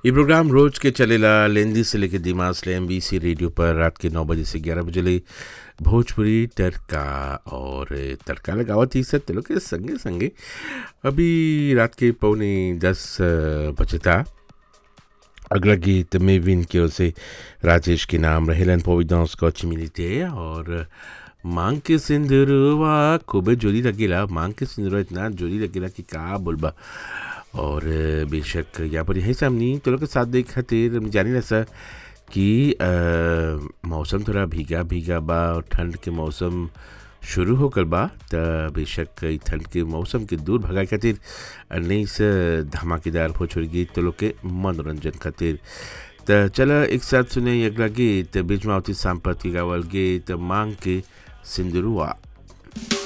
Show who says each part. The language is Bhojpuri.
Speaker 1: ये प्रोग्राम रोज के चलेला लेंदी से लेके दिमाग से एम रेडियो पर रात के नौ बजे से ग्यारह बजे ले भोजपुरी तड़का और तड़का लगावत ही सब लोग के संगे संगे अभी रात के पौने दस बजता अगला गीत मेविन की ओर से राजेश के नाम रहेलन पोविदांस को अच्छी मिलती और मांग के सिंदूरवा खूबे जोरी लगेला मांग के सिंदूरवा इतना जोरी लगेला कि का बोलबा और बेशक यहाँ पर यही सामनी तो लोग के साथ देख खातिर हमने जानी ना सर कि अ, मौसम थोड़ा भीगा भीगा बा और ठंड के मौसम शुरू होकर बा त बेशक ई ठंड के मौसम के दूर भगाए खातिर नई से धमाकेदार भोजपुरी गीत तो लोग के मनोरंजन खातिर त चला एक साथ सुने अगला गीत बीच मावती सांपत की गावल गीत मांग के सिंदुरुआ